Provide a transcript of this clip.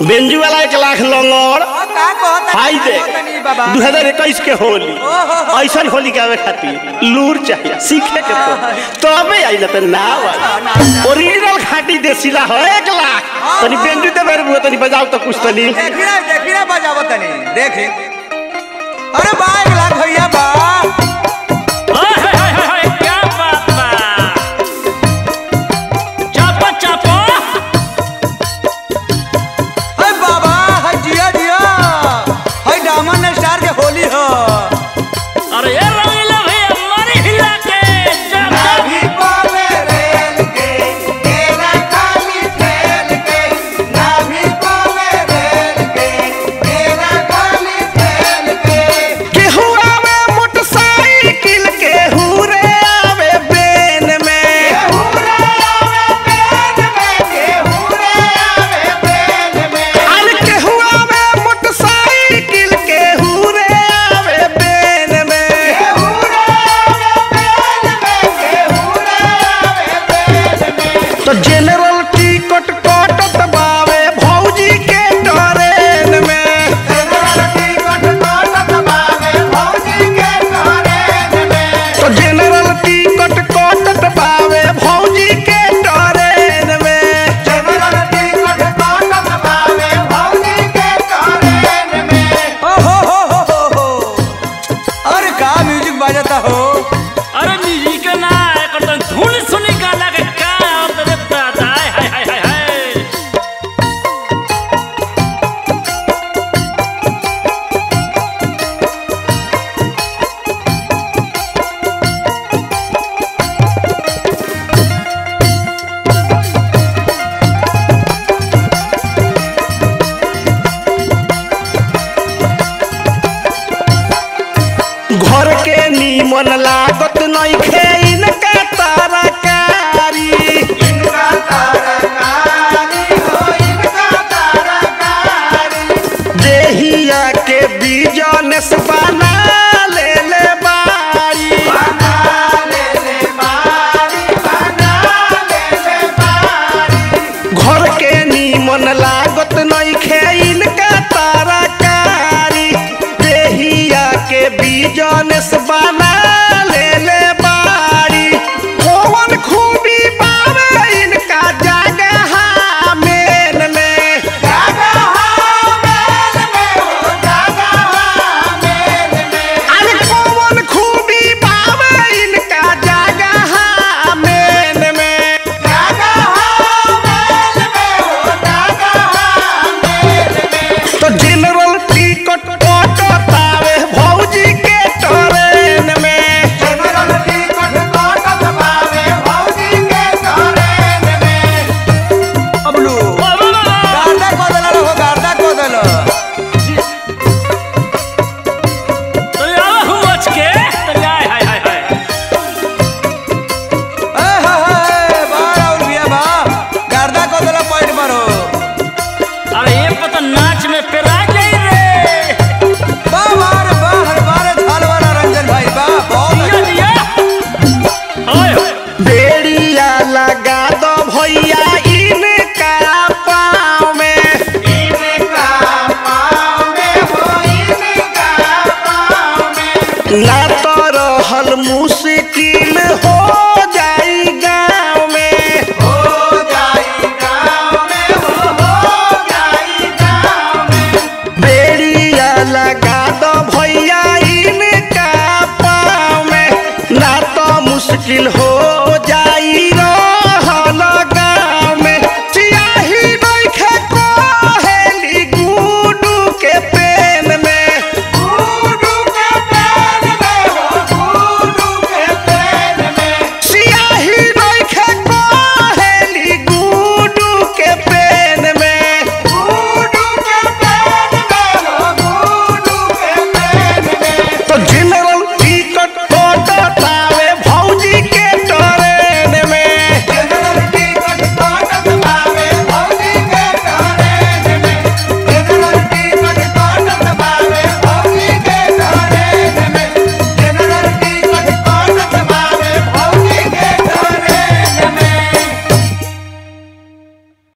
बेंजू वाला एक लाख लंगड़ ओ, का कहता हाई दे तनी बाबा दू हजार इक्कीस के होली ओहो। ऐसन होली गावे खातिर लूर चाहिए सीखे के पड़ी तबे आई ना तो ना आई ओरिजिनल खाटी देसीला हो एक लाख तनी बेंजू दे मेरे बुआ तनी बजाओ तो कुछ तनी देखी ना देखी ना बजावो तनी देखी अरे बा एक लाख भैया बा ओए, होए, होए, होए, होए, क्या बात बा चापो चापो अरे बाबा हाय जिया जिया हाय डायमंड स्टार के होली हो अरे ये रंगीला भैया मारी हिला के चाप चाप केहू आवे मोटरसाइकिल केहू रे आवे बेन में अरे केहू आवे मोटरसाइकिल केहू रे आवे बेन में तो जनरल टिकट कटत बावे भौजी के ट्रेन में तो जनरल टिकट कटत बावे भौजी के ट्रेन में ओ हो हो हो हो हो अरे का म्यूजिक बजाता हो अरे म्यूजिक ना एकर तो धुन सुनी गाना के का और तेरे दादा हाय हाय हाय हाय हाय घर के नीमन लागत नइखे इनका तरकारी देहिया के बिजनेस बना ले ले बारी घर के नीमन लागत नइखे इनका तरकारी देहिया के बिजनेस